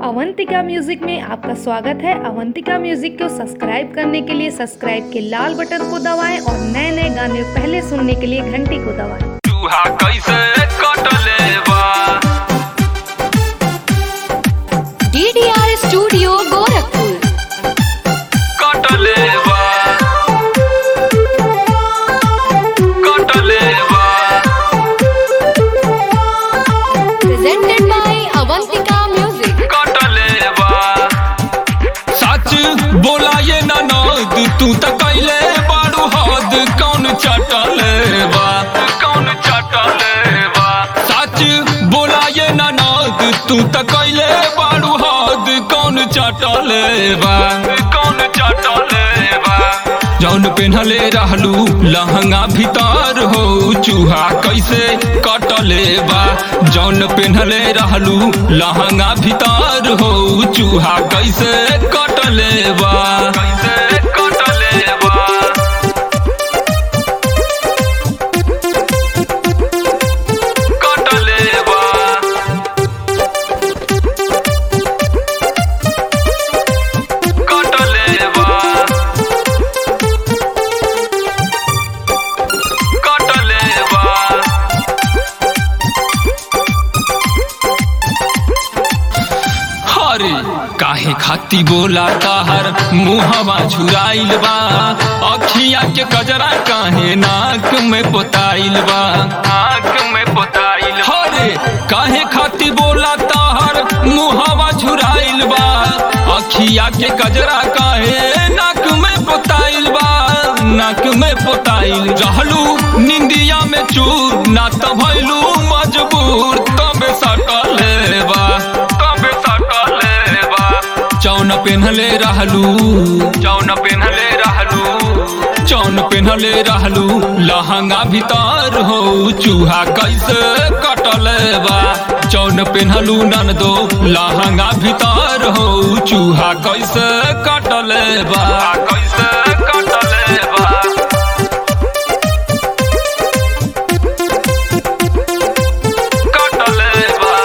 Avantika music में आपका स्वागत है अवंतिका म्यूजिक को सब्सक्राइब करने के लिए सब्सक्राइब के लाल बटन को दबाएं और नए नए गाने पहले सुनने के लिए घंटी को दबाएं चूहा कैसे कटले बा डीडीआर स्टूडियो गोरखपुर कटले बा कटले बा प्रेजेंटेड बाय अवंतिका म्यूजिक कटले बा सच बोला ये ननद तू त कैले बारू हद कौन चटले बा कौन चटले बा सच बोला ये ननद तू त कैले बारू हद कौन चटले बा कौन चटले बा जौन पेन्हले रहलू लहंगा भीतर हो चूहा कैसे कटले बा जौन पेन्हले रहलू लहंगा भीतर हो चूहा कैसे कटले बा कैसे कटले बा कटले बा कटले बा कटले बा हरे काहे खाती बोला ताहर मुहवा झुराइल बा अखिया के कजरा काहे नाक में पोताइल बा नाक में पोताइल हरे काहे खाती बोला ताहर मुहवा झुराइल बा अखिया के कजरा काहे नाक में पोताइल बा नाक में पोताइल रहलू निंदिया में चूर ना त भइलू मजबूर तबे सटले बा तबे सटले बा चौन पेन्हले रहलू चौन पेन्हले रहलू चौन पेन्हले रहलू लहंगा भीतर हो चूहा कैसे कटले बा चौन पेन्हलू नन दो लहंगा भीतर हो चूहा कैसे कटले बा कैसे कटले बा कटले बा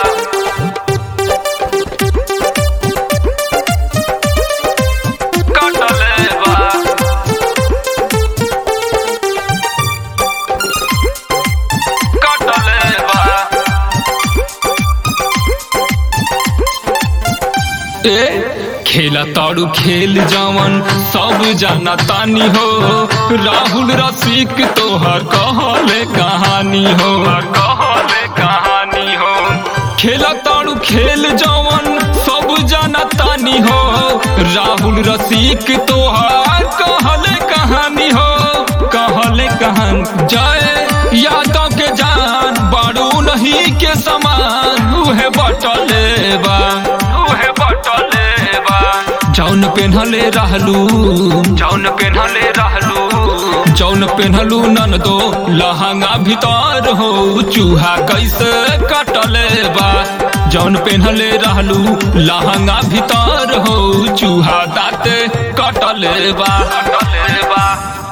कटले बा कटले बा ए खेला ताड़ू खेल जवन सब जाना तानी हो राहुल रसिक तोहर कहले कहानी हो कहले कहानी हो खेला ताड़ू खेल जवन सब जाना तानी हो राहुल रसिक तोहर कहले कहानी हो कहले कहान जय यादव के जान बाड़ू नहीं के समान उहे बटले बा उहे बटले बा जौन पेन्हले रहलू जौन पेन्हले रहलू जौन पेन्हलू नन दो लहंगा भीतर हो चूहा कैसे कटले बा जौन पेन्हले रहलू लहंगा भीतर हो चूहा दाते कटले बा कटले बा